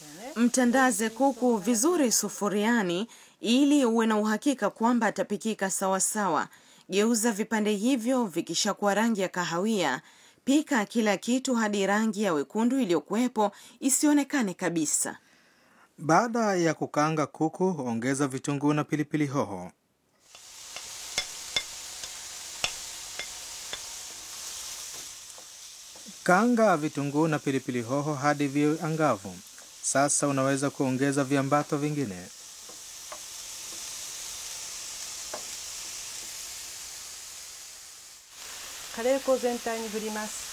Mtandaze kuku vizuri sufuriani ili uwe na uhakika kwamba atapikika sawasawa. Geuza vipande hivyo vikishakuwa rangi ya kahawia. Pika kila kitu hadi rangi ya wekundu iliyokuwepo isionekane kabisa. Baada ya kukaanga kuku, ongeza vitunguu na pilipili hoho. Kaanga vitunguu na pilipili hoho hadi viwe angavu. Sasa unaweza kuongeza viambato vingine. カレー粉を全体に振ります